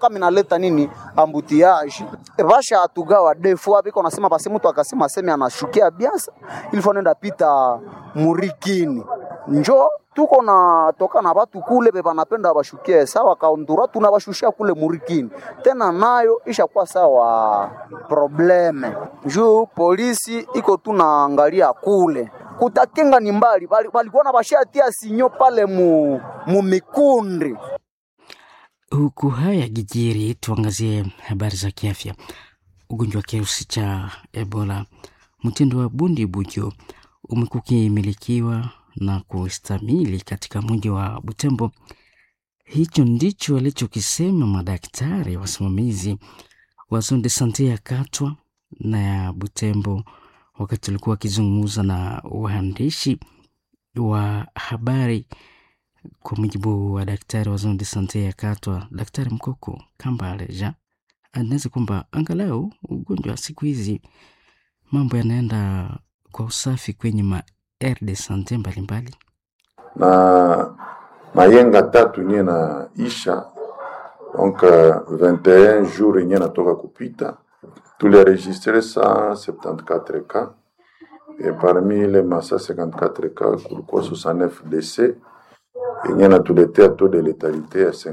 kama inaleta nini ambutiage basha atugawa defo biko nasema basi mtu akasema aseme anashukia biasa ilifo nenda pita murikini njo tuko na toka na batu kule be banapenda bashukie sawa kaundura tunabashushia kule murikini tena nayo ishakuwa sawa probleme juu polisi iko tunaangalia kule kutakinga ni mbali balikuwa na bashatia sinyo pale mu, mu mikundi Huku haya gijiri, tuangazie habari za kiafya. Ugonjwa wa kirusi cha Ebola mtindo wa bundi bujo umekuwa ukimilikiwa na kustamili katika mji wa Butembo. Hicho ndicho alichokisema madaktari wasimamizi wa zone de sante ya Katwa na ya Butembo wakati walikuwa wakizungumza na waandishi wa habari. Kwa mujibu wa daktari wa zone de sante ya Katwa, Daktari Mkoko Kambale Jean anaweza kwamba angalau ugonjwa siku hizi mambo yanaenda kwa usafi kwenye ma aire de sante mbalimbali, na mayenga tatu nye na isha donc uh, 21 jours yenye natoka kupita tulienregistre 174 cas et parmi ile ma 154 cas kulikuwa 69 décès yenye natuletea taux de létalité ya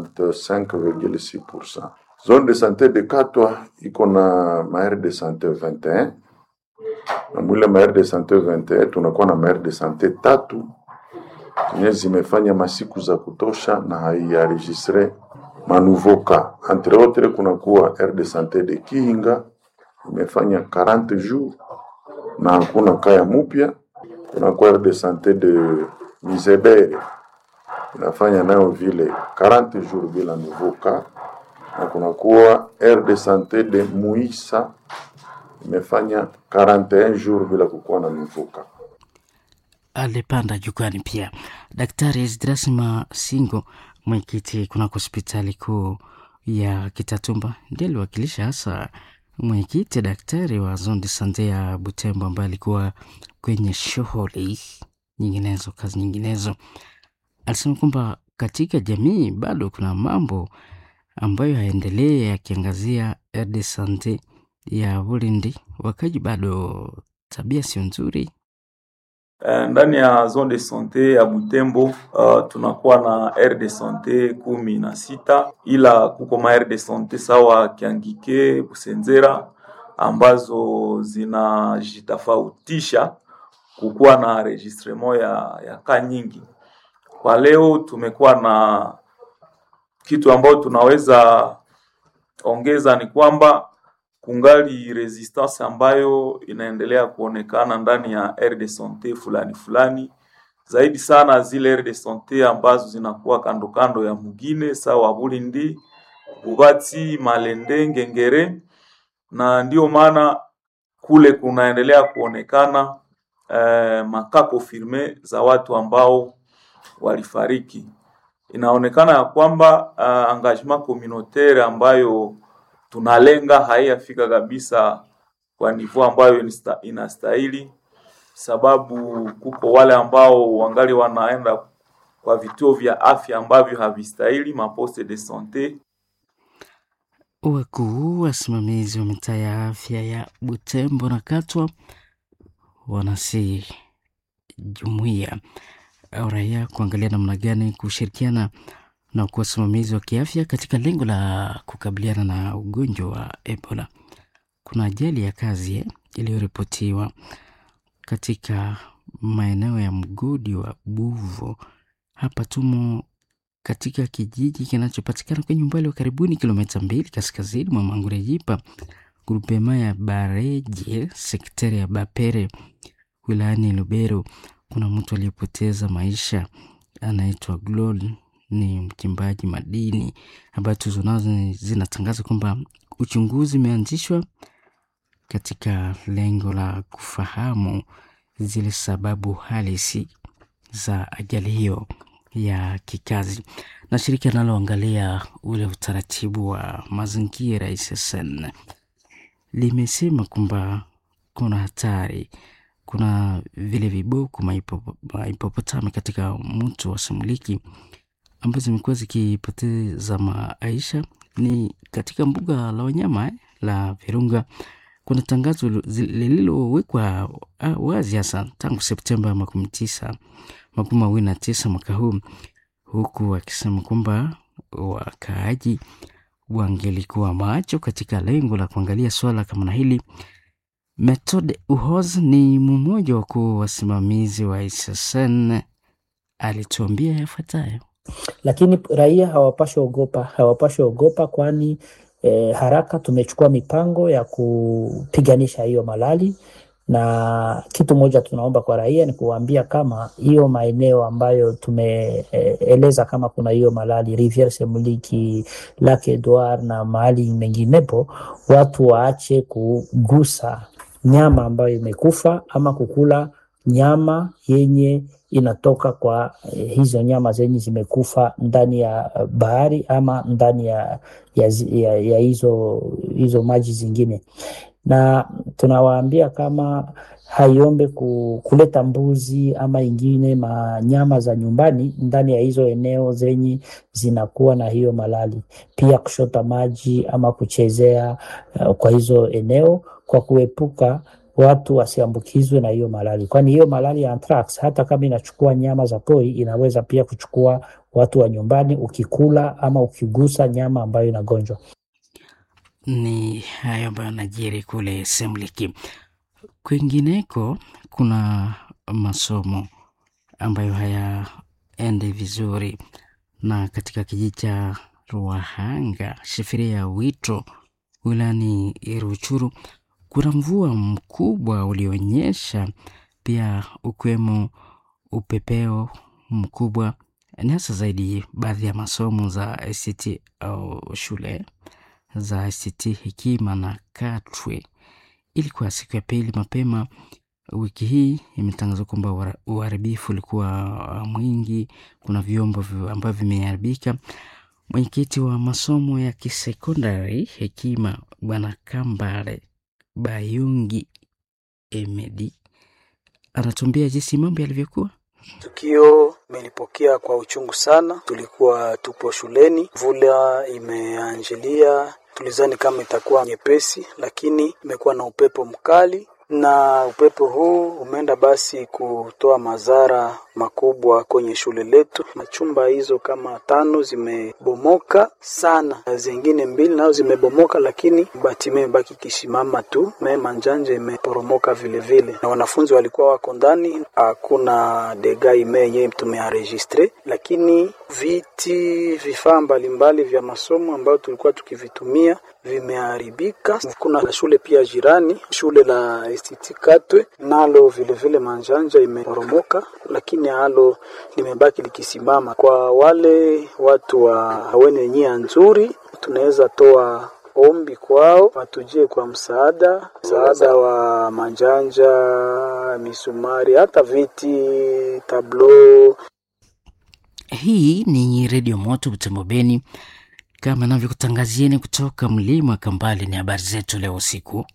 55,6%. Zone de santé de Katwa iko na maire de santé 21 na mwile maire de santé 21 tunakuwa na maire de santé tatu zenye zimefanya masiku za kutosha na haiaregistre manouveau cas. Entre autres kunakuwa aire de santé de Kihinga imefanya 40 jours na hakuna kaya mupya. Kunakuwa aire de santé de Mizebere inafanya nayo vile 40 jours bila nouveau cas, na kunakuwa aire de santé de Muisa imefanya 41 jours bila kukuwa na nouveau cas. alipanda jukwani pia Daktari Esdras Masingo, mwenyekiti kunako hospitali kuu ya Kitatumba, ndiye aliwakilisha hasa mwenyekiti daktari wa zone de sante ya Butembo ambaye alikuwa kwenye shughuli nyinginezo, kazi nyinginezo. Alisema kwamba katika jamii bado kuna mambo ambayo haendelee yakiangazia aire de sante ya Bulindi, wakaji bado tabia sio nzuri Uh, ndani ya zone de sante ya Butembo uh, tunakuwa na aire de sante kumi na sita ila kuko ma aire de sante sawa Kiangike, Busenzera ambazo zinajitofautisha kukuwa na enregistrement ya, ya ka nyingi. Kwa leo tumekuwa na kitu ambayo tunaweza ongeza ni kwamba kungali resistance ambayo inaendelea kuonekana ndani ya aire de sante fulani fulani, zaidi sana zile aire de sante ambazo zinakuwa kando kando ya mugine sawa Bulindi, Bubati, Malende, Ngengere, na ndio maana kule kunaendelea kuonekana eh, makako firme za watu ambao walifariki. Inaonekana ya kwamba uh, engagement communautaire ambayo tunalenga haiyafika kabisa kwa nivo ambayo insta- inastahili, sababu kuko wale ambao wangali wanaenda kwa vituo vya afya ambavyo havistahili, maposte de sante. Wakuu wasimamizi wa mitaa ya afya ya Butembo na Katwa wanasi jumuiya au raia kuangalia namna gani kushirikiana na kwa wasimamizi wa kiafya katika lengo la kukabiliana na ugonjwa wa Ebola. Kuna ajali ya kazi eh, iliyoripotiwa katika maeneo ya mgodi wa Buvo. Hapa tumo katika kijiji kinachopatikana kwenye umbali wa karibuni kilomita mbili kaskazini mwa Mangurejipa, grupema ya Bareje, sekteri ya Bapere, wilayani Lubero. Kuna mtu aliyepoteza maisha anaitwa Glol, ni mchimbaji madini, ambayo tuzo nazo ni- zinatangaza kwamba uchunguzi umeanzishwa katika lengo la kufahamu zile sababu halisi za ajali hiyo ya kikazi. Na shirika linaloangalia ule utaratibu wa mazingira SSN limesema kwamba kuna hatari, kuna vile viboko maipo- maipopotami katika mto wa Semuliki ambazo zimekuwa zikipoteza maisha ni katika mbuga la wanyama eh, la Virunga. Kuna tangazo zi- lililowekwa ah, wazi hasa tangu Septemba makumi tisa makumi mawili na tisa mwaka huu, huku akisema kwamba wakaaji wangelikuwa macho katika lengo la kuangalia swala kama na hili. Methode Uhoz ni mmoja wa kuu wasimamizi wa SSN, alituambia yafuatayo. lakini raia hawapashi ogopa, hawapashi ogopa kwani eh, haraka tumechukua mipango ya kupiganisha hiyo malali, na kitu moja tunaomba kwa raia ni kuwaambia kama hiyo maeneo ambayo tumeeleza kama kuna hiyo malali Riviere Semuliki, Lac Edouard na mahali menginepo, watu waache kugusa nyama ambayo imekufa ama kukula nyama yenye inatoka kwa eh, hizo nyama zenye zimekufa ndani ya eh, bahari ama ndani ya, ya, zi- ya, ya hizo, hizo maji zingine, na tunawaambia kama haiombe ku, kuleta mbuzi ama ingine manyama za nyumbani ndani ya hizo eneo zenye zinakuwa na hiyo malali, pia kushota maji ama kuchezea uh, kwa hizo eneo kwa kuepuka watu wasiambukizwe na hiyo malali, kwani hiyo malali ya anthrax hata kama inachukua nyama za pori inaweza pia kuchukua watu wa nyumbani ukikula ama ukigusa nyama ambayo inagonjwa. Ni hayo ambayo yanajiri kule Semliki. Kwingineko kuna masomo ambayo hayaendi vizuri, na katika kijiji cha Ruahanga, shifiria ya Wito, wilayani Ruchuru, kuna mvua mkubwa ulionyesha, pia ukiwemo upepeo mkubwa, ni hasa zaidi baadhi ya masomo za ICT au shule za ICT Hekima na Katwe. Ilikuwa siku ya pili mapema wiki hii, imetangazwa kwamba uhara- uharibifu ulikuwa uh, mwingi. Kuna vyombo vi- ambavyo vimeharibika. Mwenyekiti wa masomo ya kisekondari Hekima, Bwana Kambale Bayungi Emedi, anatuambia jinsi mambo yalivyokuwa. Tukio imelipokea kwa uchungu sana. Tulikuwa tupo shuleni, mvula imeanjilia, tulizani kama itakuwa nyepesi, lakini imekuwa na upepo mkali, na upepo huu umeenda basi kutoa madhara makubwa kwenye shule letu. Machumba hizo kama tano zimebomoka sana, zingine mbili nazo zimebomoka, lakini bati imebaki kisimama tu. Me manjanja imeporomoka vile vile, na wanafunzi walikuwa wako ndani. Hakuna dega ime yenyewe tumearegistre, lakini viti, vifaa mbalimbali vya masomo ambayo tulikuwa tukivitumia vimeharibika. Kuna shule pia jirani, shule la STT Katwe, nalo vile vile manjanja imeporomoka, lakini halo limebaki likisimama. Kwa wale watu wa wenye nia nzuri, tunaweza toa ombi kwao watujie kwa msaada, msaada wa manjanja, misumari, hata viti, tablo. Hii ni Redio Moto Butembo Beni, kama navyokutangazieni kutoka mlima wa Kambale. Ni habari zetu leo usiku,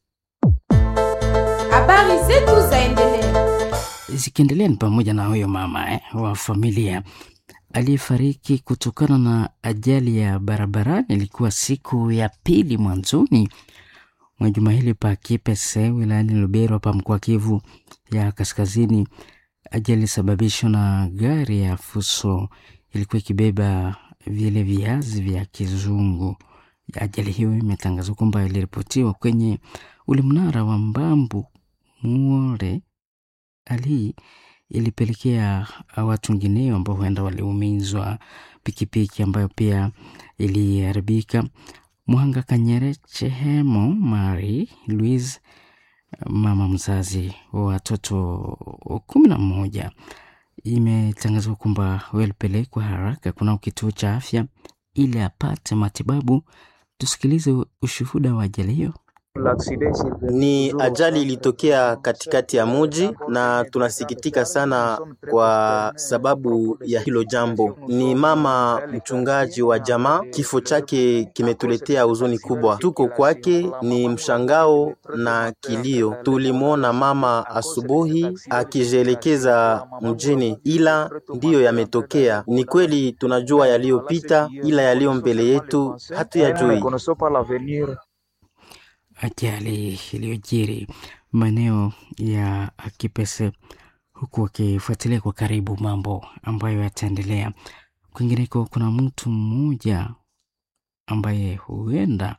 Habari zetu zaendelea. zikiendelea ni pamoja na huyo mama eh, wa familia aliyefariki kutokana na ajali ya barabarani. Ilikuwa siku ya pili mwanzoni mwa juma hili pa Kipese wilayani Lubero hapa mkoa Kivu ya Kaskazini. Ajali ilisababishwa na gari ya fuso ilikuwa ikibeba vile viazi vya kizungu. Ajali hiyo imetangazwa kwamba iliripotiwa kwenye ule mnara wa Mbambu Muore. Hali hii ilipelekea watu wengineo ambao huenda waliumizwa, pikipiki ambayo pia iliharibika. Mwanga Kanyere Chehemo Mari Louise, mama mzazi wa watoto kumi na moja, imetangazwa kwamba walipelekwa haraka kunao kituo cha afya ili apate matibabu. Tusikilize ushuhuda wa ajali hiyo. Ni ajali ilitokea katikati ya muji na tunasikitika sana kwa sababu ya hilo jambo. Ni mama mchungaji wa jamaa, kifo chake kimetuletea huzuni kubwa. Tuko kwake ni mshangao na kilio. Tulimwona mama asubuhi akijielekeza mjini, ila ndiyo yametokea. Ni kweli tunajua yaliyopita, ila yaliyo mbele yetu hatuyajui. ajali iliyojiri maeneo ya Kipese, huku wakifuatilia kwa karibu mambo ambayo yataendelea. Kwingineko, kuna mtu mmoja ambaye huenda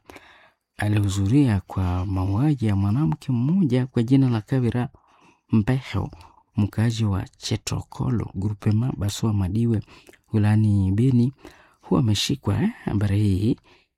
alihudhuria kwa mauaji ya mwanamke mmoja kwa jina la Kavira Mbeho, mkaaji wa Chetokolo grupema Baswa Madiwe wilayani Beni, huwa ameshikwa. eh. Habari hii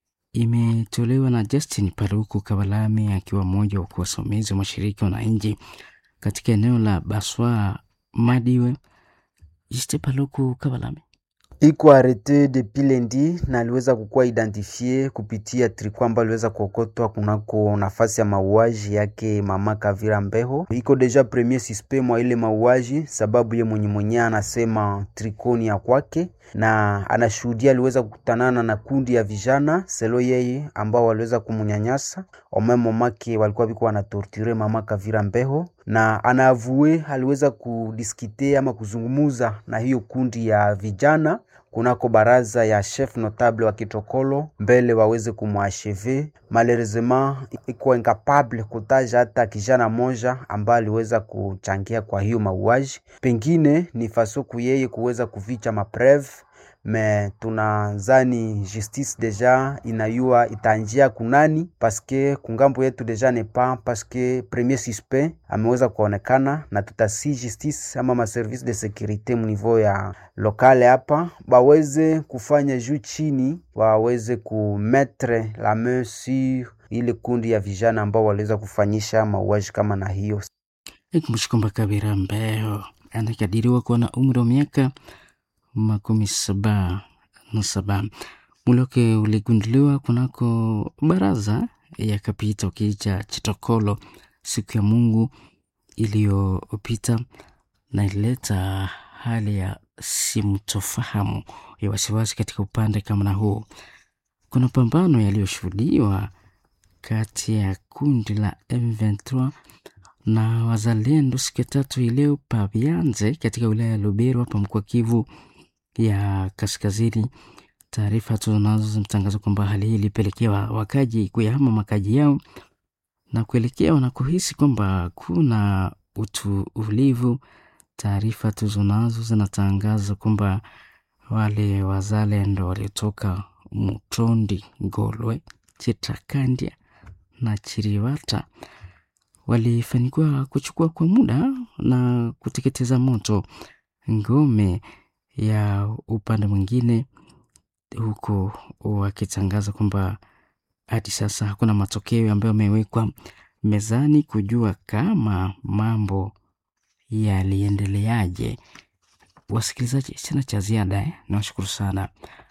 imetolewa na Justin Paruku Kabalame akiwa mmoja wa wasimamizi wa mashirika wananchi katika eneo la Baswa Madiwe. Juste Paluku Kabalame iko arete depuis lundi na aliweza kukuwa identifie kupitia triko ambayo aliweza kuokotwa kunako nafasi ya mauaji yake mama Kavira Mbeho. Iko deja premier suspect mwa ile mauaji, sababu ye mwenye mwenye anasema trikoni ya kwake na anashuhudia aliweza kukutanana na kundi ya vijana selo yeye ambao waliweza kumunyanyasa omemomake walikuwa biko wanatorture mama Kavira Mbeho na anaavue aliweza kudiskite ama kuzungumuza na hiyo kundi ya vijana kunako baraza ya chef notable wa Kitokolo mbele waweze kumwacheve. Malheureusement iko incapable kutaja hata kijana moja ambaye aliweza kuchangia kwa hiyo mauaji, pengine ni fasoku yeye kuweza kuficha mapreve me tunazani justice deja inayua itanjia kunani paske kungambo yetu deja ne pas paske premier suspect ameweza kuonekana, na tutasi justice ama maservice de securite mniveau ya lokale hapa baweze kufanya juu chini, waweze kumetre la main sur ile kundi ya vijana ambao waliweza kufanyisha mauaji kama na hiyo. Ikumbusha kwamba Kavira Mbeho anakadiriwa kuwa na umri wa miaka makumi saba na saba. Mwili wake uligunduliwa kunako baraza ya kapita ukicha Chitokolo siku ya Mungu iliyopita, na ilileta hali ya simtofahamu ya wasiwasi katika upande kama na huu. Kuna pambano yaliyoshuhudiwa kati ya kundi la M23 na wazalendo siku ya tatu hii leo Pabianze katika wilaya ya Lubero hapa mkoa Kivu ya Kaskazini. Taarifa tunazo zimetangaza kwamba hali hii ilipelekea wakaji kuyahama makaji yao na kuelekea wanakohisi kwamba kuna utulivu. Taarifa tuzonazo zinatangaza kwamba wale wazalendo waliotoka Mutondi, Ngolwe, Chitakandia na Chiriwata walifanikiwa kuchukua kwa muda na kuteketeza moto ngome ya upande mwingine, huku wakitangaza kwamba hadi sasa hakuna matokeo ambayo yamewekwa mezani kujua kama mambo yaliendeleaje. Wasikilizaji, sina cha ziada eh? Nawashukuru sana,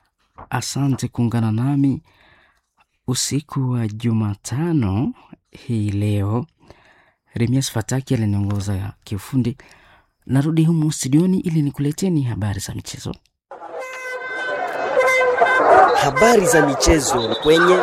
asante kuungana nami usiku wa Jumatano hii leo. Remias Fataki aliniongoza kiufundi. Narudi humu studioni ili nikuleteni habari za michezo. Habari za michezo kwenye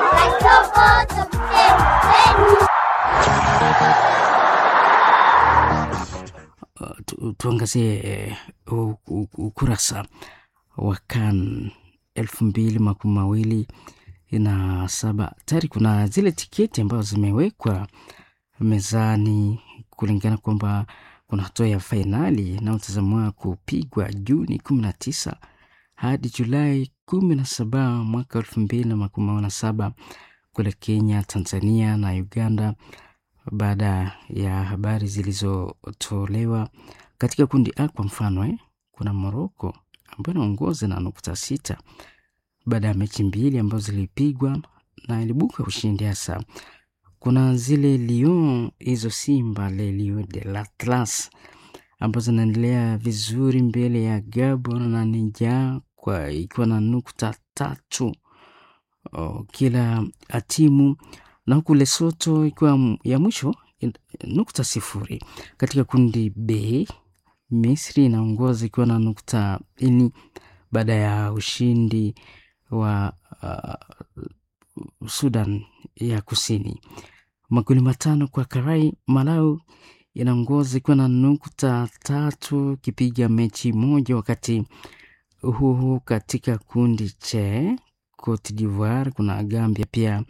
Uh, tu, tuangazie uh, ukurasa wa CAN elfu mbili makumi mawili na saba. Tayari kuna zile tiketi ambazo zimewekwa mezani kulingana kwamba kuna hatua ya fainali inayotazamiwa kupigwa Juni kumi na tisa hadi Julai kumi na saba mwaka elfu mbili na makumi mawili na saba kule Kenya, Tanzania na Uganda, baada ya habari zilizotolewa katika kundi A. Kwa mfano eh, kuna Moroko ambayo inaongoza na nukta sita baada ya mechi mbili ambazo zilipigwa na ilibuka ushindi hasa kuna zile Lyon hizo Simba le Lion de l'Atlas ambazo zinaendelea vizuri mbele ya Gabon na Niger kwa ikiwa na nukta tatu o, kila timu na huku Lesotho ikiwa ya mwisho nukta sifuri. Katika kundi B, Misri inaongoza ikiwa na nukta ini baada ya ushindi wa uh, Sudan ya Kusini magoli matano kwa Karai. Malawi inaongoza ikiwa na nukta tatu ikipiga mechi moja, wakati huo huo katika kundi che Cote d'Ivoire kuna Gambia pia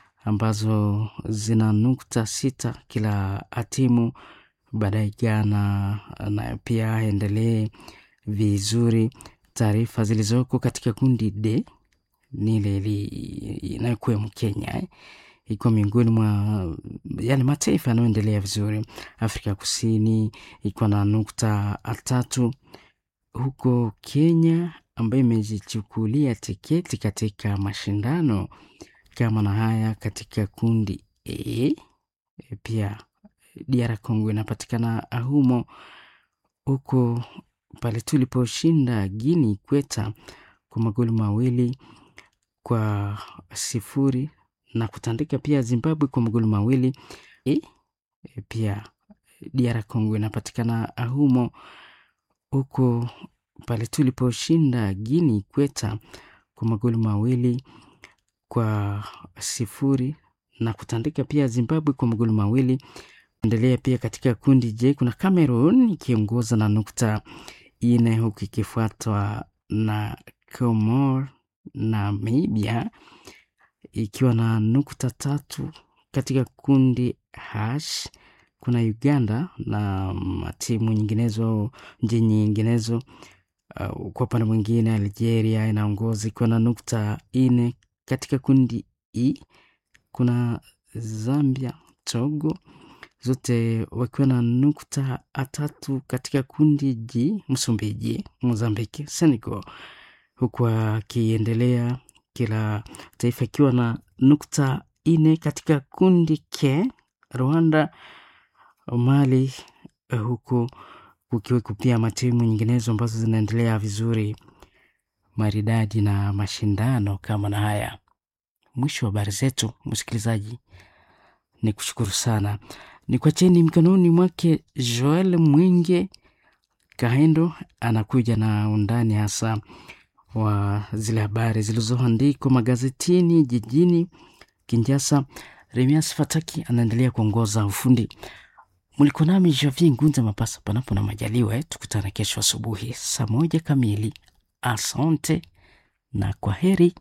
ambazo zina nukta sita kila timu. Baadaye Ghana na pia endelee vizuri. Taarifa zilizoko katika kundi D ni ile inayokuwemo Kenya eh, ikiwa miongoni mwa yale mataifa yanayoendelea vizuri. Afrika Kusini ikiwa na nukta tatu, huko Kenya ambayo imejichukulia tiketi katika mashindano kama na haya katika kundi E. Pia DR Congo inapatikana humo, huko pale tuliposhinda Guinea Ikweta kwa magoli mawili kwa sifuri na kutandika pia Zimbabwe kwa magoli mawili e, pia DR Congo inapatikana humo, huko pale tuliposhinda Guinea Ikweta kwa magoli mawili kwa sifuri na kutandika pia Zimbabwe kwa magoli mawili. Endelea pia katika kundi J kuna Cameroon ikiongoza na nukta ine huku ikifuatwa na Comor na Namibia ikiwa na nukta tatu. Katika kundi H kuna Uganda na timu nyinginezo nchi nyinginezo. Uh, kwa upande mwingine Algeria inaongoza ikiwa na nukta ine. Katika kundi E kuna Zambia, Togo zote wakiwa na nukta tatu. Katika kundi G Msumbiji, Mozambiki, Senegal huku akiendelea kila taifa ikiwa na nukta ine. Katika kundi K Rwanda, Mali, huku kukiweko pia matimu nyinginezo ambazo zinaendelea vizuri maridadi na mashindano kama na haya. Mwisho wa habari zetu, msikilizaji, ni kushukuru sana, ni kwa cheni mikononi mwake Joel Mwinge Kahendo anakuja na undani hasa wa zile habari zilizoandikwa magazetini jijini Kinshasa. Remias Fataki anaendelea kuongoza ufundi. Mliko nami Javier Ngunza Mapasa, panapo na majaliwa eh, tukutane kesho asubuhi saa moja kamili. Asante na kwa heri.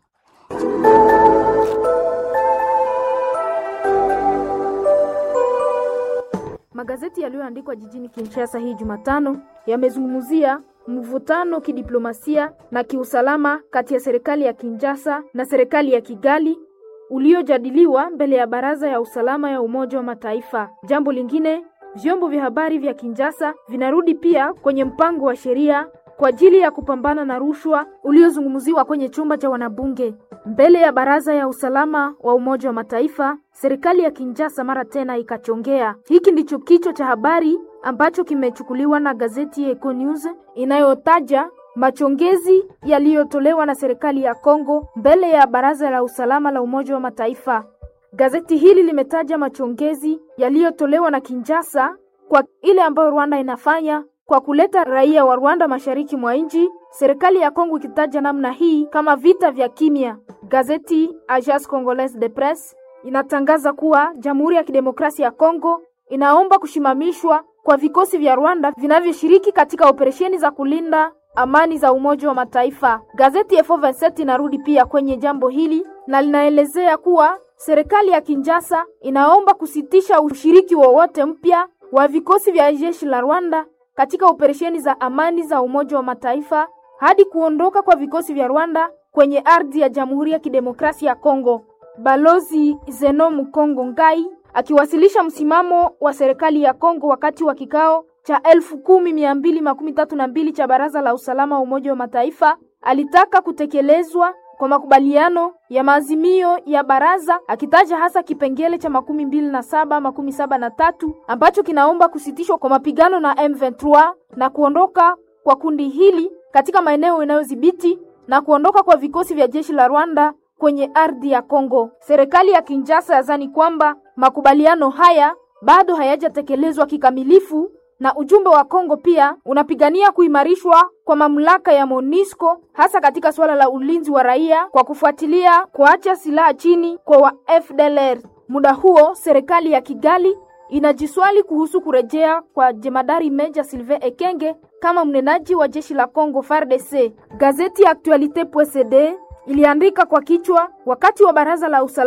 Magazeti yaliyoandikwa jijini Kinshasa hii Jumatano yamezungumzia mvutano kidiplomasia na kiusalama kati ya serikali ya Kinshasa na serikali ya Kigali uliojadiliwa mbele ya Baraza ya Usalama ya Umoja wa Mataifa. Jambo lingine, vyombo vya habari vya Kinshasa vinarudi pia kwenye mpango wa sheria kwa ajili ya kupambana na rushwa uliozungumziwa kwenye chumba cha wanabunge mbele ya Baraza ya Usalama wa Umoja wa Mataifa. Serikali ya Kinshasa mara tena ikachongea. Hiki ndicho kichwa cha habari ambacho kimechukuliwa na gazeti Eco News inayotaja machongezi yaliyotolewa na serikali ya Kongo mbele ya Baraza la Usalama la Umoja wa Mataifa. Gazeti hili limetaja machongezi yaliyotolewa na Kinshasa kwa ile ambayo Rwanda inafanya kwa kuleta raia wa Rwanda mashariki mwa nchi, serikali ya Kongo ikitaja namna hii kama vita vya kimya. Gazeti Agence Congolaise de Presse inatangaza kuwa Jamhuri ya Kidemokrasia ya Kongo inaomba kushimamishwa kwa vikosi vya Rwanda vinavyoshiriki katika operesheni za kulinda amani za Umoja wa Mataifa. Gazeti F27 inarudi pia kwenye jambo hili na linaelezea kuwa serikali ya Kinshasa inaomba kusitisha ushiriki wowote mpya wa vikosi vya jeshi la Rwanda katika operesheni za amani za Umoja wa Mataifa hadi kuondoka kwa vikosi vya Rwanda kwenye ardhi ya Jamhuri ya Kidemokrasia ya Kongo. Balozi Zeno Mukongo Ngai akiwasilisha msimamo wa serikali ya Kongo wakati wa kikao cha elfu kumi mia mbili makumi tatu na mbili cha Baraza la Usalama wa Umoja wa Mataifa alitaka kutekelezwa kwa makubaliano ya maazimio ya baraza akitaja hasa kipengele cha makumi mbili na saba makumi saba na tatu ambacho kinaomba kusitishwa kwa mapigano na M23 na kuondoka kwa kundi hili katika maeneo inayodhibiti na kuondoka kwa vikosi vya jeshi la Rwanda kwenye ardhi ya Kongo. Serikali ya Kinshasa yazani kwamba makubaliano haya bado hayajatekelezwa kikamilifu na ujumbe wa Kongo pia unapigania kuimarishwa kwa mamlaka ya MONUSCO hasa katika suala la ulinzi wa raia kwa kufuatilia kuacha silaha chini kwa wa FDLR. Muda huo serikali ya Kigali inajiswali kuhusu kurejea kwa jemadari Meja Sylvain Ekenge kama mnenaji wa jeshi la Kongo FARDC. Gazeti ya Actualite.cd iliandika kwa kichwa wakati wa baraza la usalama